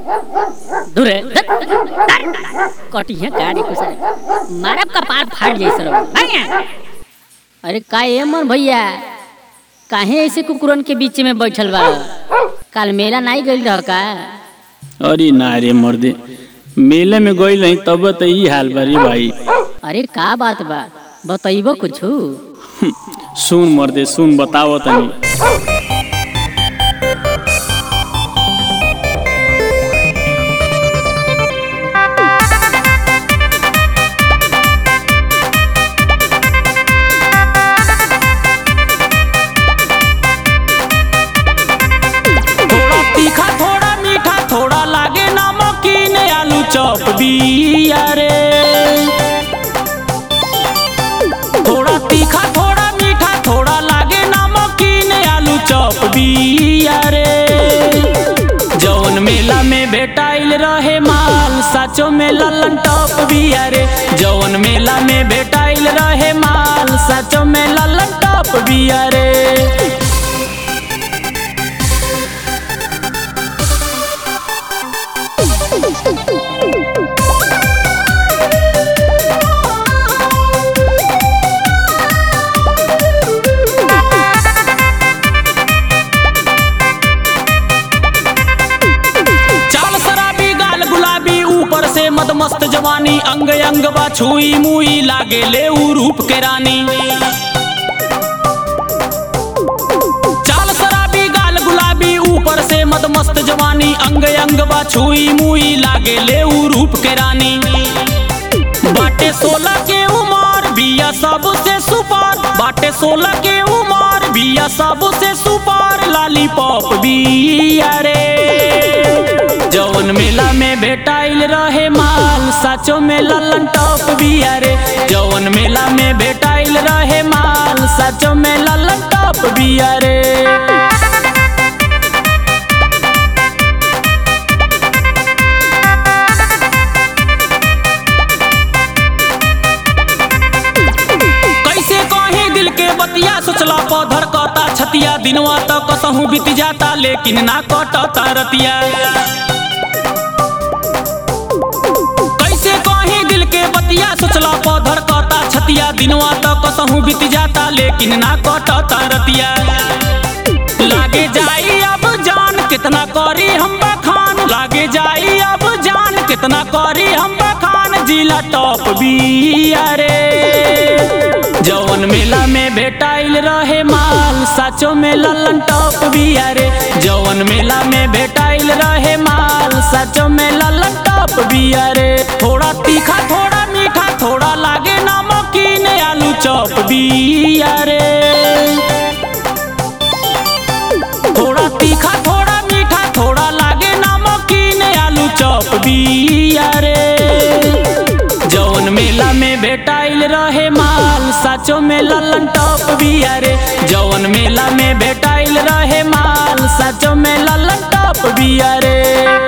दूर कटिया गाड़ी कुछ मारब का पार फाट जाई सर अरे का ए मन भैया काहे ऐसे कुकुरन के बीच में बैठल बा काल मेला नहीं गइल रह का अरे ना रे मर्दे मेले में गई नहीं तब तो ई हाल बा रे भाई अरे का बात बा बतैबो कुछु सुन मर्दे सुन बताओ तनी थोड़ा तीखा थोड़ा मीठा थोड़ा लागे नमकीन आलू चॉप बिया रे थोड़ा तीखा थोड़ा मीठा थोड़ा लागे नमकीन आलू चॉप बिया रे जौन मेला में भेटाइल रहे माल साचो में ललन टॉप बिया रे जौन मेला में भेटाइल रहे माल साचो में ललन टॉप बिया रे चाल शराबी गाल गुलाबी ऊपर से मद मस्त जवानी अंग अंग बा छुई मुई लागे ले ऊ रूप के रानी चाल शराबी गाल गुलाबी ऊपर से मद मस्त जवानी अंग अंग बा छुई मुई लागे ले ऊ रूप के रानी बाटे सोलह के उमर बिया सबसे सुपार बाटे सोलह के उमर बिया सबसे सुपार लालीपॉप बिया रे जौन मेला में भेटाइल रहे माल साचो में ललन टॉप बिया रे जौन मेला में भेटाइल रहे माल साचो में ललन टॉप बिया रे कैसे कहीं दिल के बतिया सोचला पौधर कता छतिया दिनवा तक कसहू बीत जाता लेकिन ना कटता रतिया कैसे कहीं दिल के बतिया सोचला पौधर कता छतिया दिनवा तक कसहू बीत जाता लेकिन ना कटता रतिया लागे जाई अब जान कितना करी हम बखान लागे जाई अब जान कितना करी हम बखान जिला टॉप बिया रे जौन मेला में भेटाइल रहे माल साचो में ललन टॉप बिया रे जौन मेला में भेटाइल रहे माल साचो में ललन टॉप बिया रे थोड़ा तीखा थोड़ा मीठा थोड़ा लागे नमकीन आलू चॉप बिया रे थोड़ा तीखा थोड़ा मीठा थोड़ा लागे नमकीन आलू चॉप बिया रे जौन मेला में भेटाइल रहे माल साचो में ललन टॉप बिया रे जौन मेला में भेटाइल रहे माल साचो में ललन टॉप बिया रे